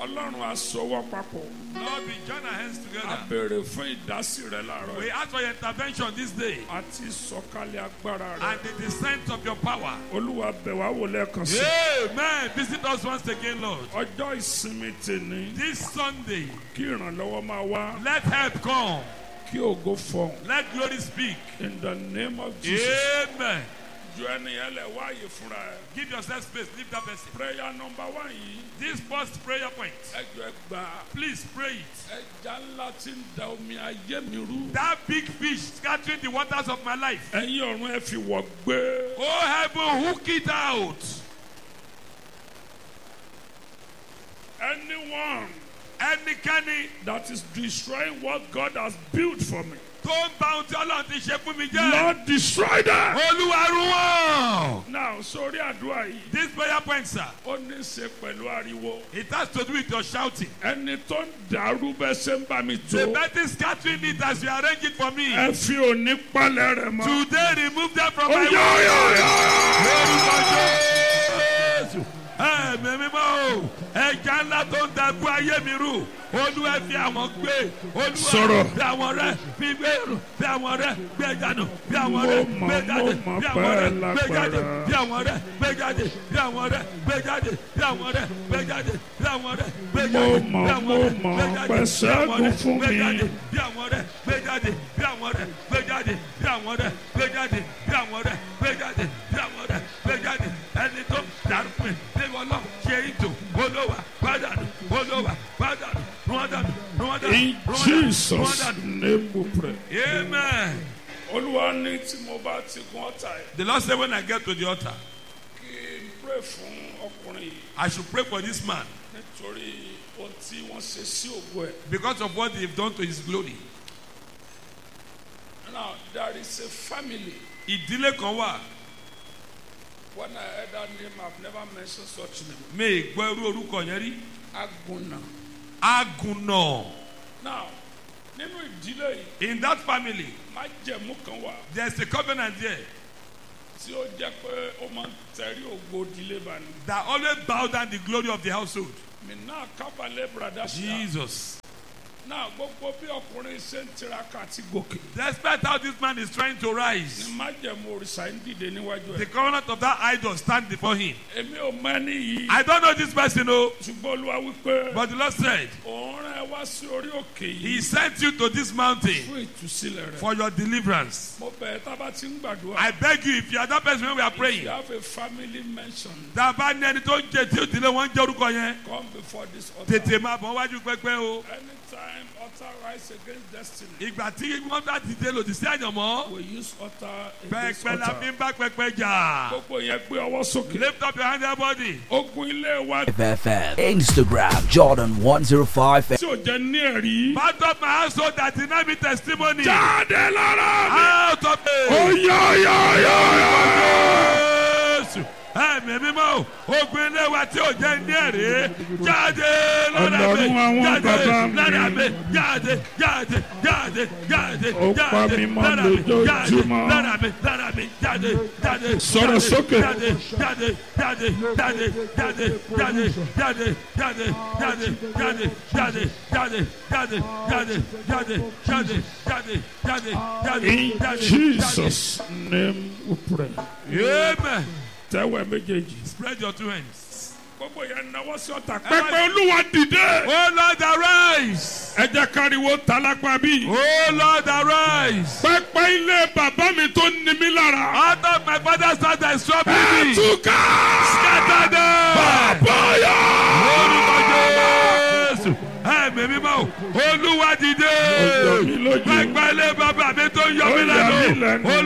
ọlọ́run aṣọwọ́ papọ̀ Lord, we join our hands a together. béèrè fún ìdásí rẹ láàárọ̀ We yìí ask for your intervention this day àti sọ̀kalẹ̀ agbára rẹ and the descent of your power. olúwa bẹ̀ wá wò lẹ́ẹ̀kan sí Amen. Visit us once again, Lord. ọjọ́ ìsinmi tèmi This Sunday, kí ìrànlọ́wọ́ máa wá let help come. kí ògo fọhùn Let glory speak. in the name of Jesus Amen. ju ẹnìyẹn lẹ̀ wáàyè fúnra ẹ̀ Give yourself space. Leave that person. prayer number one yìí This first prayer point, ẹjọ́ ẹ gbà please pray it. ẹja ńlá tí ń da omi ayé mi rú That big fish scattering the waters of my life. ẹ̀yin ọ̀run ẹ fi wọ̀ gbé Oh, heaven, hook it out. anyone Ẹnikẹ́ni that is destroying what God has built for me tó ń bá ohun tí Ọlọ́run ti ṣe fún mi jẹ́. Lord destroy them. Olúwa run wọ́n. now sórí àdúrà yìí This prayer point, sir, ó ní í ṣe pẹ̀lú ariwo it has to do with your shouting. ẹni tó ń dàrú bẹ́ẹ̀ ṣe ń bá mi The tó betting scattering it as you arrange it for me. ẹ fi òní palẹ̀ rẹ̀ mọ́. Today, remove them from Ó my yá, ó way. yá, ó yá. Lórúkọ Jésù. Ẹ̀mí mímọ́ o, ẹja ńlá tó ń dàgbù ayé mi rú. Olúwa fi àwọn gbé. Olúwa Sọ̀rọ̀. fi àwọn rẹ̀ fi gbé rù. Fi àwọn rẹ̀ gbé jáde. Fi àwọn Mo rẹ̀ mọ̀, gbé jáde. mo mọ̀ Fi àwọn rẹ̀ pẹ́ gbé jáde. lágbára. Fi àwọn rẹ̀ gbé jáde. Fi àwọn rẹ̀ gbé jáde. Fi àwọn rẹ̀ gbé jáde. Fi àwọn rẹ̀ gbé Mo jáde. mọ̀, Fi àwọn mo rẹ̀ mọ̀ gbé jáde. pẹ́ Fi àwọn ṣẹ́gun rẹ̀ fún gbé mi. jáde bí àwọn rẹ̀ gbé jáde bí àwọn rẹ̀ gbé jáde bí àwọn rẹ̀ gbé jáde bí àwọn rẹ̀ gbé jáde bí àwọn rẹ̀ gbé jáde ẹni tó dàrúpin bí wọn lọ ṣe ìtò olówà pàdánù olówà pàdánù rúwọ́dánù rúwọ́dánù in Jesus name we pray. amen. olúwa ní tí mo bá ti gun ọ̀tá ẹ̀ the lord say when i get to the altar kí n pray fún ọkùnrin yìí i should pray for this man nítorí ohun tí wọ́n ṣe sí ògo ẹ̀. because of what they have done to his glory. now there is a family ìdílé kan wà when I heard that name I have never mentioned such name mi ì gbọ́ irú orúkọ yẹn rí Aguna. agunna now nínú ìdílé yìí in that family májẹ̀mú kan wà there is a covenant there. tí ó jẹ́ pé ó máa ń tẹ̀rí ògo ìdílé bá ní. that always bow down the glory of the household. mi náà kábàlẹ̀ brada ṣá. Jesus. náà gbogbo bí ọkùnrin ṣe ń tiraka àti gòkè. Despite how this man is trying to ní rise, májẹ̀mú òrìṣà ń dìde níwájú the ẹ̀. covenant of that idol stand before him. èmi ò mọ ẹni yìí. I don't know this person, oh, ṣùgbọ́n olúwa wípé but the Lord said, òun rán ẹ wá sí orí òkè He yìí sent you to this mountain fún ìtúsílẹ̀ rẹ̀. for your deliverance. mo bẹ̀ ẹ́ tá a bá ti ń gbàdúrà. I beg you, if you are that person when we are you praying, have a family mention. tá a bá ní ẹni tó ń jẹ tí ó dìde wọn ń jẹ orúkọ yẹn, come before this altar. tètè máa bọ̀ wájú pẹ́pẹ́ o. anytime altar rise against destiny. Ìgbà tí wọ́n bá dìde lòdì sí àyànmọ́, we use altar against pẹ́pẹ́ la fi altar. ń bá pẹ́pẹ́ jà. gbogbo yẹn gbé ọwọ́ sókè. Lift up your hand, everybody. ogun ilé wa FFM. Instagram Jordan 105. tí ò jẹ́ ní ẹ̀rí. Part of my household that did not be testimony. jáde lára mi. Out of ó it. yá yá yá yá. Jésù. Ẹ̀mí mímọ́ o, ogun ilé wa tí ò jẹ́ ní ẹ̀rí. Jáde lọ́dà mi. Ọlọ́run àwọn Jáde bàbá mi. lọ́dà mi. Jáde jáde jáde jáde Ó pa jáde mí mọ́ lọ́dà mi. Jáde lójoojúmọ́. lọ́dà mi lọ́dà mi jáde jáde. Sọ̀rọ̀ jáde, sókè. Jáde jáde jáde jáde jáde jáde jáde jáde jáde jáde jáde jáde jáde jáde jáde jáde jáde jáde jáde in jáde. Jesus name we pray. Amen. tẹ́wọ̀ méjèèjì. Spread your two hands. gbogbo yẹn náwó sí ọ̀tá. pẹpẹ olúwa dìde. Oh Lord, arise. ẹ jẹ́ káriwo tálágbá bí. Oh Lord, arise. pẹpẹ ilé bàbá mi tó ní mi lára. Out of my father's house that is troubling me. ẹtùkà. Scatter them. bọ́yà. Orúkọ Jésù. Ẹ̀mí mímọ́ o. Olúwa dìde. Ó yọ mí lójú. Pẹpẹ ilé bàbá mi tó ń yọ Ó mí yà mí lẹ́nu. lẹ́nu.